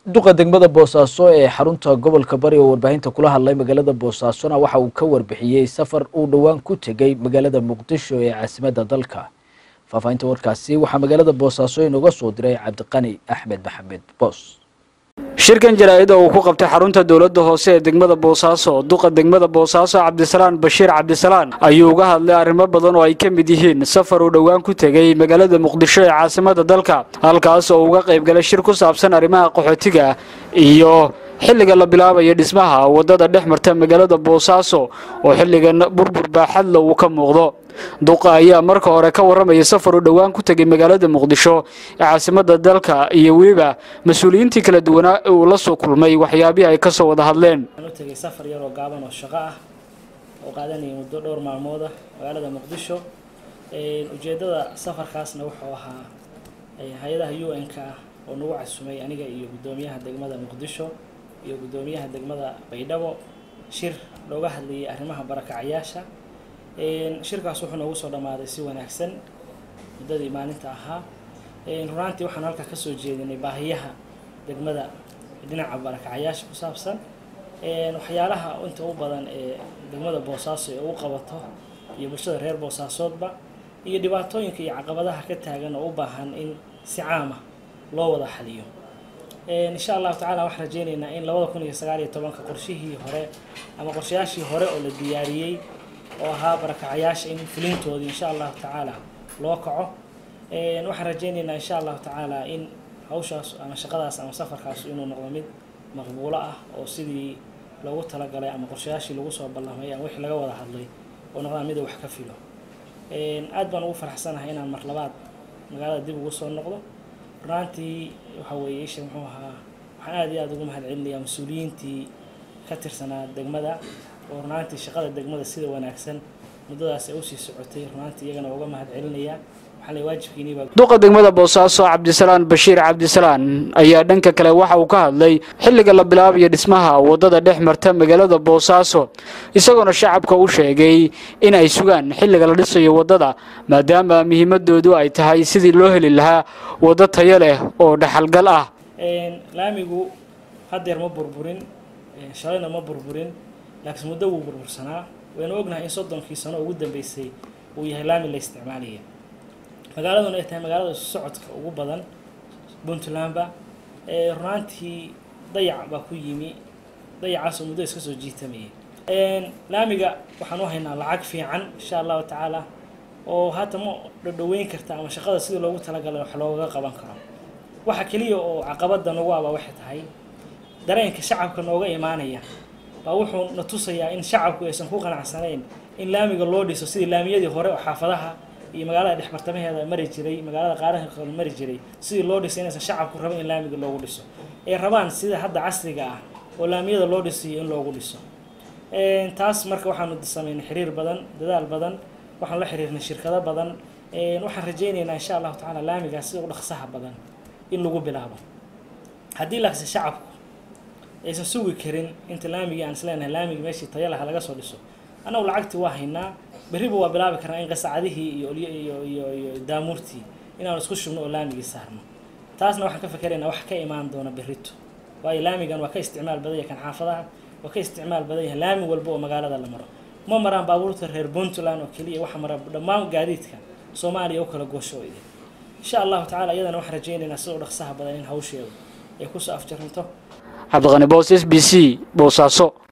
duqa degmada boosaaso ee xarunta gobolka bari oo warbaahinta kula hadlay magaalada boosaasona waxa uu ka warbixiyey safar uu dhowaan ku tegey magaalada muqdisho ee caasimadda dalka faahfaahinta warkaasi waxaa magaalada boosaaso inooga soo diray cabdiqani axmed maxamed boos shirkan jaraa'id oo uu ku qabtay xarunta dowladda hoose ee degmada boosaaso duqa degmada boosaaso cabdisalaan bashiir cabdisalaan ayuu uga hadlay arrimo badan oo ay ka mid yihiin safar uu dhowaan ku tegey magaalada muqdisho ee caasimadda dalka halkaas oo uga qayb galay shir ku saabsan arrimaha qaxootiga iyo xilliga la bilaabayo dhismaha waddada dhex marta magaalada boosaaso oo xilligan burbur baaxadla uu ka muuqdo duqa ayaa marka hore ka warramaya safar uu dhowaan ku tegay magaalada muqdisho ee caasimadda dalka iyo weliba mas-uuliyiintii kala duwanaa ee uu la soo kulmay waxyaabihii ay ka soo wada hadleen waxaan u tegay safar yaroo gaaban oo shaqo ah oo qaadanaya muddo dhowr maalmooda magaalada muqdisho ujeeddada safarkaasna wuxuu ahaa hay-adaha u n-ka ah oo nagu casumay aniga iyo guddoomiyaha degmada muqdisho iyo guddoomiyaha degmada baydhabo shir looga hadlayay arrimaha barakacayaasha shirkaas wuxuu noogu soo dhammaaday si wanaagsan muddadii maalinta ahaa runaantii waxaan halkaa kasoo jeedinay baahiyaha degmada dhinaca barakacayaasha ku saabsan waxyaalaha inta u badan ee degmada boosaaso ee u qabato iyo bulshada reer boosaasoodba iyo dhibaatooyinka iyo caqabadaha ka taagan oo u baahan in si caama loo wada xaliyo insha allahu tacala waxaan rajeyneynaa in labada kun iyo sagaal iyo tobanka qorshihii hore ama qorshayaashii hore oo la diyaariyey oo ahaa barakacayaasha in fulintoodii insha allahu tacaala loo kaco waxaan rajeyneynaa insha allahu tacaala in hawshaas ama shaqadaas ama safarkaas inuu noqdo mid maqbuulo ah oo sidii loogu talagalay ama qorshayaashii lagu soo ballamay ama wixii laga wada hadlay oo noqdaan mida wax ka filo aad baan ugu faraxsanahay inaan mar labaad magaalada dib ugu soo noqdo runaantii waxa weeye isha muxuu ahaa waxaan aad iyo aada ugu mahad celinayaa mas-uuliyiintii ka tirsanaa degmada oo runaantii shaqada degmada sida wanaagsan muddadaas ay usii socotay runaantii iyagana uga mahad celinayaa duqa degmada boosaaso cabdisalaan bashiir cabdisalaan ayaa dhanka kale waxa uu ka hadlay xilliga la bilaabayo dhismaha waddada dhex marta magaalada boosaaso isagoona shacabka u sheegay in ay sugaan xilliga la dhisayo waddada maadaama muhiimadoodu ay tahay sidii loo heli lahaa waddo tayo leh oo dhaxalgal ah laamigu hadeer ma burburin shalayna ma burburin laakiin muddo wuu burbursanaa waynu ognahay in soddonkii sano ugu dambeysay uu yahay laami la isticmaalaya magaaladuna ay tahay magaalada isu socodka ugu badan puntlandba runaantii dayac baa ku yimi dayacaasoo muddo iska soo jiitamayay laamiga waxaan u haynaa lacag fiican insha allahu tacaala oo haata ma dhadhaweyn karta ama shaqada sidii loogu talagalay wax loogaga qaban karo waxa keliya oo caqabada nagu aba waxay tahay dareenka shacabka nooga imaanaya baa wuxuu na tusayaa in shacabku aysan ku qanacsanayn in laamiga loo dhiso sidii laamiyadii hore oo xaafadaha iyo magaalada dhexbartamaheeda mari jiray magaalada qaaraha kale mari jiray sidii loo dhisay inaysan shacabku rabin in laamiga loogu dhiso ay rabaan sida hadda casriga ah oo laamiyada loo dhisayo in loogu dhiso taas marka waxaanu sameynay xiriir badan dadaal badan waxaan la xiriirnay shirkado badan waxaan rajeyneynaa insha allahu tacaala laamigaas sida u dhaqsaha badan in lagu bilaabo haddii laakse shacabku aysan sugi karin inta laamigii aan isleenahay laamigii meeshii tayalaha laga soo dhiso annagu lacagtii waa haynaa berriba waa bilaabi karnaa in qasacadihii iyo iyo iyo iyo daamuurtii inaanu isku shubno oo laamigii saarno taasna waxaan ka fakeraynaa wax ka imaan doona berrito waayo laamigan waa ka isticmaal badan yahay kan xaafadaha waa ka isticmaal badan yahay laami walba oo magaalada la maro ma maraan baabuurta reer puntland oo keliya waxa mara dhammaan gaadiidka soomaaliya u kala goosho oo idin insha allahu tacala iyadana waxaan rajeynaynaa sida u dhaqsaha badan in hawsheedu ay kusoo afjaranto cabdiqani boos s b c boosaaso